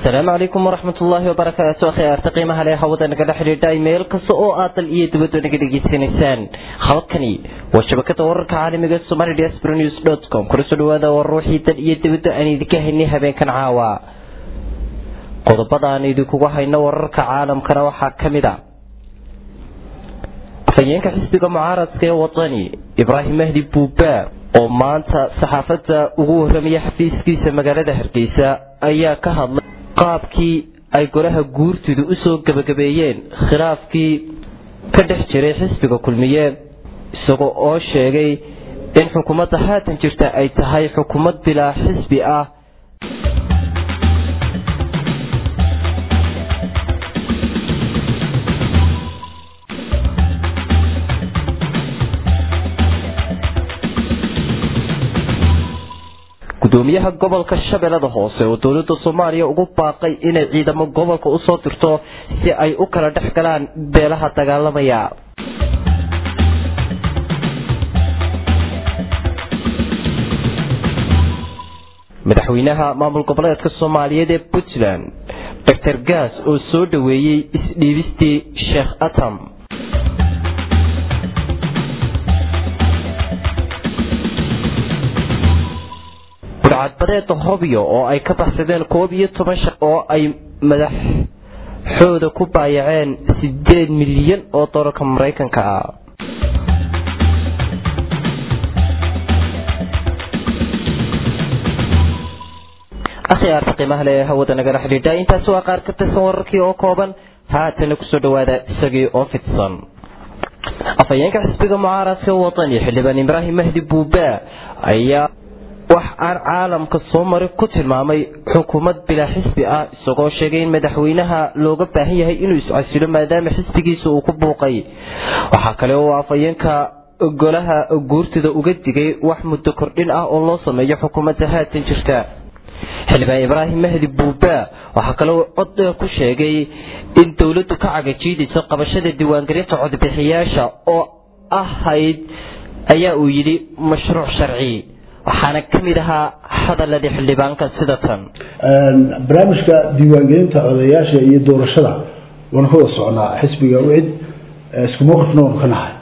asalaamu calaykum waraxmat ullaahi wabarakaatu akhyaarta qiimaha leh hawada nagala xidhiidha meel kasta oo aad dal iyo dibadda naga dhegaysanaysaan habadkani waa shabakada wararka caalamiga somali diaspora news dot com kula soo dhawaada war ruuxii dal iyo dibadda aan idinka haynay habeenkan caawa qodobada aan idinkugu hayno wararka caalamkana waxaa ka mid a afhayeenka xisbiga mucaaradka ee wadani ibraahim mahdi buuba oo maanta saxaafadda ugu waramaya xafiiskiisa magaalada hargeysa ayaa ka hadlay qaabkii ay golaha guurtidu usoo gebagabeeyeen khilaafkii ka dhex jiray xisbiga kulmiye isagoo oo sheegay in xukuumadda haatan jirta ay tahay xukuumad bilaa xisbi ah gudoomiyaha gobolka shabeellada hoose oo dowladda soomaaliya ugu baaqay inay ciidamo gobolka usoo dirto si ay u kala dhex galaan beelaha dagaalamaya madaxweynaha maamul goboleedka soomaaliyeed ee puntland doctor gaas oo soo dhoweeyey isdhiibistii sheekh atam budcadbadeeda hobyo oo ay ka baxsadeen koob iyo toban shaq oo ay madaxooda ku baayaceen sideed milyan oo dolarka maraykanka ah akhyaarta qiimaha le ee hawada nagala xidhiidha intaasi waa qaar ka tirsan wararkii oo kooban haatana kusoo dhawaada isagii oo fidsan afhayeenka xisbiga mucaaradka wadani xildhibaan ibraahim mahdi buuba ayaa wax aan caalamka soo mari ku tilmaamay xukuumad bilaa xisbi ah isagoo sheegay in madaxweynaha looga baahan yahay inuu iscasilo maadaama xisbigiisa uu ku buuqay waxaa kale oo afhayeenka golaha guurtida uga digay wax muddo kordhin ah oo loo sameeyo xukuumadda haatan jirta xildhibaan ibraahim mahdi buuba waxaa kale oo cod ku sheegay in dowladdu ka cagajiidayso qabashada diiwaangelinta codbixiyaasha oo ahayd ayaa uu yidhi mashruuc sharci waxaana ka mid ahaa hadaladii xildhibaanka sida tan barnaamijka diiwaangelinta odayaasha iyo doorashada waanu ka wada socnaa xisbiga wicid isku mowqifna waanu ka nahay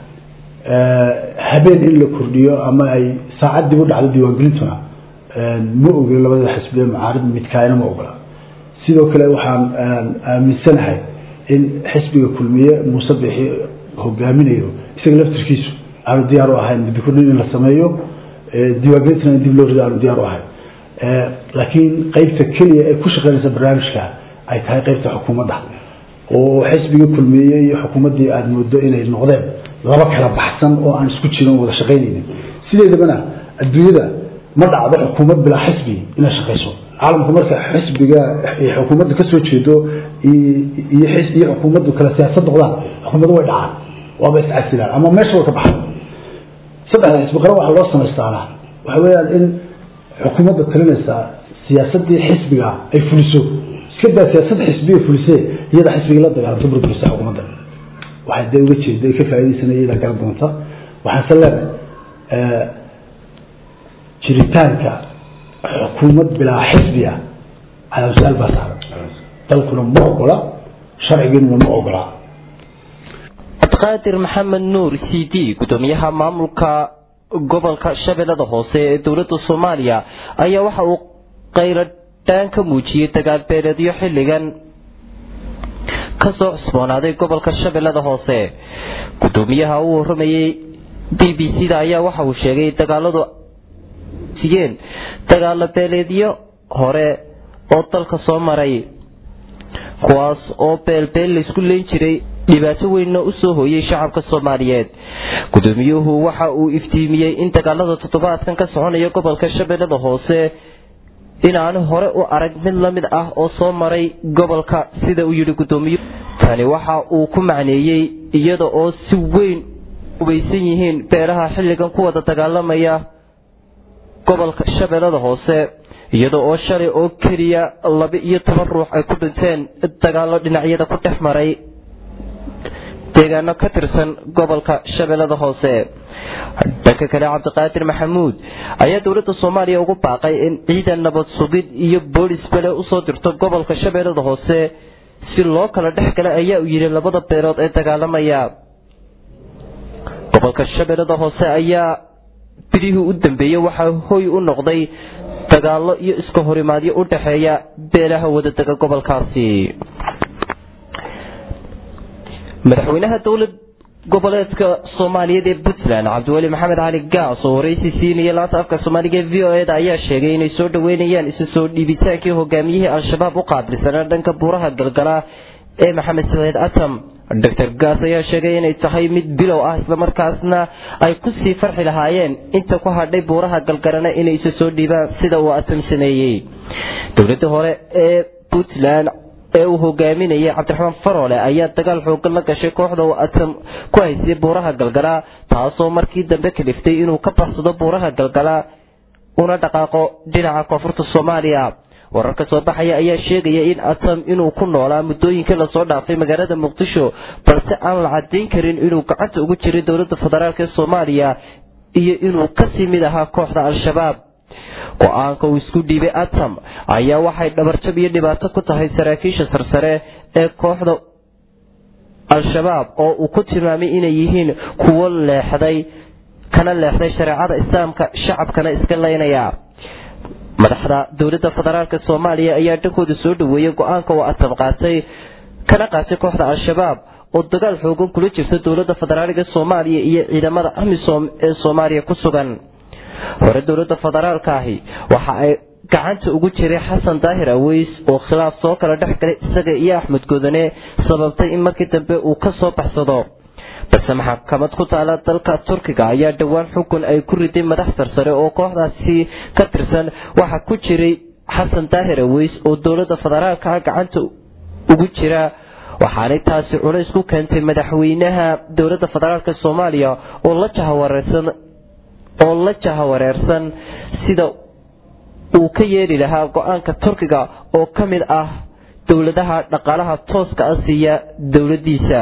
habeen in la kordhiyo ama ay saacad dib u dhacdo diiwaangelintuna ma ogla labada xisbiye mucaarid midkaayna ma ogola sidoo kale waxaan aaminsanahay in xisbiga kulmiye muuse bixi hogaaminayo isaga laftirkiisu aanu diyaar u ahayn muddo kordhin in la sameeyo diiwaangelintina in dib loo rido aanu diyaar u ahay laakiin qeybta keliya ee ku shaqeynaysa barnaamijka ay tahay qeybta xukuumadda oo xisbiga kulmeeye iyo xukuumaddii aada moodo inay noqdeen laba kala baxsan oo aan isku jirin wada shaqaynaynin sideedabana adduunyada ma dhacdo xukuumad bilaa xisbi inay shaqayso caalamku marka xisbiga xukuumadda kasoo jeedo iyo iyo xukuumaddu kala siyaasad noqdaan xukuumaddu way dhacaan waaba iscasilaan ama meesha way ka baxaan saddexda xisbi qaran waxaa loo samaystaana waxa weeyaan in xukuumadda talinaysa siyaasadii xisbiga ay fuliso iska daa siyaasad xisbiga fulisee iyada xisbiga la dagaalamto burburisa xukuumadda waxay dee uga jeeda ka faa'iidaysanaya iyadaa garan doonta waxaanse leenahay jiritaanka xukuumad bilaa xisbi ah calaa su-aal baa saaran dalkuna ma ogola sharcigiinuna ma ogola cabdiqaadir maxamed nuur c d gudoomiyaha maamulka gobolka shabeellada hoose ee dowladda soomaaliya ayaa waxa uu qayladhaan ka muujiyey dagaalbeeleedyo xilligan kasoo cusboonaaday gobolka shabeellada hoose gudoomiyaha uu waramayey b b c da ayaa waxa uu sheegay dagaaladu sigeen dagaalo beeleedyo hore oo dalka soo maray kuwaas oo beelbeel laysku leyn jiray dhibaato weynna u soo hooyey shacabka soomaaliyeed gudoomiyuhu waxa uu iftiimiyey in dagaalada toddobaadkan ka soconaya gobolka shabeellada hoose inaanu hore u arag mid la mid ah oo soo maray gobolka sida uu yidhi gudoomiyuhu tani waxa uu ku macneeyey iyada oo si weyn ubaysan yihiin beelaha xilligan ku wada dagaalamaya gobolka shabeellada hoose iyada oo shalay oo keliya laba iyo toban ruux ay ku dhinteen dagaalo dhinacyada ku dhex maray deegaano ka tirsan gobolka shabeellada hoose dhanka kale cabdiqaadir maxamuud ayaa dowladda soomaaliya ugu baaqay in ciidan nabad sugid iyo boolis bele usoo dirto gobolka shabeellada hoose si loo kala dhex gala ayaa uu yidhi labada beelood ee dagaalamaya gobolka shabeellada hoose ayaa bilihii u dambeeyey waxaa hoy u noqday dagaallo iyo iska horimaadyo u dhexeeya beelaha wadadega gobolkaasi madaxweynaha dowlad goboleedka soomaaliyeed ee puntland cabdiweli maxamed cali gaas oo waraysi siinaya laanta afka soomaaliga ee v o eda ayaa sheegay inay soo dhaweynayaan isu soo dhiibitaankii hogaamiyihii al-shabaab u qaabilsanaa dhanka buuraha galgala ee maxamed saciid atam doctor gaas ayaa sheegay inay tahay mid bilow ah islamarkaasna ay kusii farxi lahaayeen inta ku hadhay buuraha galgalana inay isu soo dhiibaan sida uu atam sameeyey dowladda hore ee puntland ee uu hogaaminayay cabdiraxmaan faroole ayaa dagaal xoogan la gashay kooxda uu atam ku haysay buuraha galgala taasoo markii dambe kaliftay inuu ka baxsado buuraha galgala una dhaqaaqo dhinaca koonfurta soomaaliya wararka soo baxaya ayaa sheegaya in atam inuu ku noolaa muddooyinkii lasoo dhaafay magaalada muqdisho balse aan la cadayn karin inuu gacanta ugu jiray dowladda federaalk ee soomaaliya iyo inuu kasii mid ahaa kooxda al-shabaab go-aanka uu isku dhiibay atam ayaa waxay dhabarjab iyo dhibaato ku tahay saraakiisha sarsare ee kooxda al-shabaab oo uu ku tilmaamay inay yihiin kuwo leexday kana leexday shareecada islaamka shacabkana iska leynaya madaxda dowladda federaalk soomaaliya ayaa dhankooda soo dhaweeyay go-aanka uu atam qaatay kana qaatay kooxda al-shabaab oo dagaal xoogan kula jirta dowladda federaaliga soomaaliya iyo ciidamada amisom ee soomaaliya ku sugan hore dowladda federaalka ahi waxa ay gacanta ugu jiray xasan daahir aweys oo khilaaf soo kala dhex galay isaga iyo axmed godane sababtay in markii dambe uu ka soo baxsado balse maxkamad ku taala dalka turkiga ayaa dhowaan xukun ay ku riday madax sarsare oo kooxdaasi ka tirsan waxaa ku jiray xasan daahir aweys oo dowladda federaalka gacanta ugu jira waxaanay taasi culays ku keentay madaxweynaha dowladda federaalk soomaaliya oo la jahawareersan oo la jahawareersan sida uu ka yeeli lahaa go-aanka turkiga oo ka mid ah dowladaha dhaqaalaha tooska ah siiya dowladiisa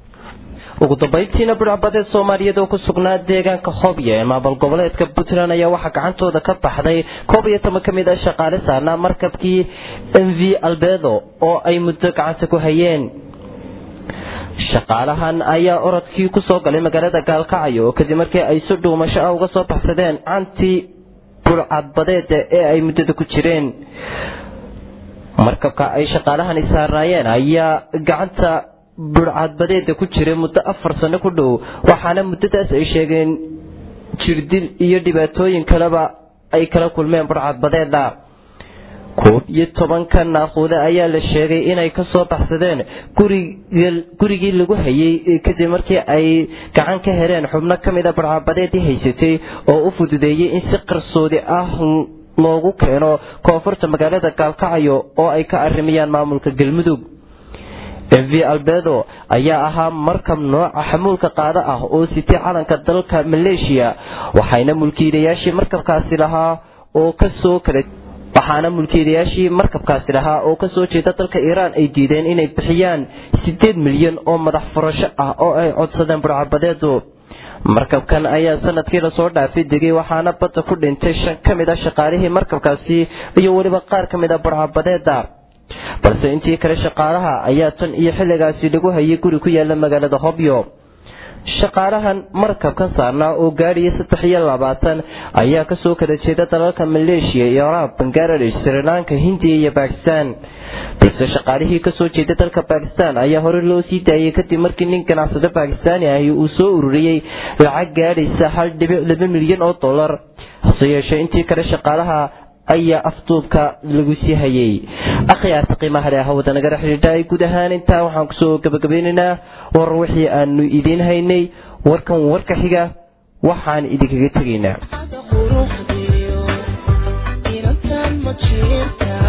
ugu dambayntiina budhacbadeed soomaaliyeed oo ku sugnaa deegaanka hobya ee maamul goboleedka puntland ayaa waxaa gacantooda ka baxday koob iyo toban ka mid a shaqaale saarnaa markabkii m v albedo oo ay muddo gacanta ku hayeen shaqaalahan ayaa orodkii ku soo galay magaalada gaalkacyo kadib markii ay si dhuumasho ah uga soo baxsadeen cantii budhcadbadeeda ee ay muddada ku jireen markabka ay shaqaalahani saarnaayeen ayaa gacanta budhcadbadeeda ku jiray muddo afar sano ku dhow waxaana muddadaas ay sheegeen jirdil iyo dhibaatooyin kaleba ay kala kulmeen budhcadbadeeda koob iyo tobanka naaquude ayaa la sheegay inay ka soo baxsadeen gurigii lagu hayay kadib markii ay gacan ka heleen xubno ka mid a budhcadbadeedii haysatay oo u fududeeyey in si qarsoodi ah loogu keeno koonfurta magaalada gaalkacyo oo ay ka arrimayaan maamulka galmudug m v albedo ayaa ahaa markab nooca xamuulka qaado ah oo sitay calanka dalka maleeshiya waxayna mulkiilayaashii markabkaasi lahaa oo kasoo kala waxaana mulkiilayaashii markabkaasi lahaa oo kasoo jeeda dalka iiraan ay diideen inay bixiyaan sideed milyan oo madax furasho ah oo ay codsadeen budhcabadeedu markabkan ayaa sanadkii lasoo dhaafay degay waxaana badda ku dhintay shan ka mid a shaqaalihii markabkaasi iyo weliba qaar ka mid a budhcabadeeda balse intii kale shaqaalaha ayaa tan iyo xilligaasi lagu hayay guri ku yaala magaalada hobyo shaqaalahan markabkan saarnaa oo gaadhaya saddex iyo labaatan ayaa kasoo kala jeeda dalalka maleeshiya iraaq bangaladesh srilanka hindiya iyo bakistan balse shaqaalihii kasoo jeeda dalka bakistan ayaa hore loo sii daayay kadib markii nin ganacsado bakistaani ahi uu soo ururiyey lacag gaadhaysa hal dhibic laba milyan oo dollar hase yeeshee intii kale shaqaalaha ayaa afduubka lagu sii hayay akhyaarta qiimaha leh hawada nagala xidhiidha guud ahaan intaa waxaan kusoo gabagabeynaynaa war wixii aanu idiin haynay warkan warka xiga waxaan idinkaga tegaynaa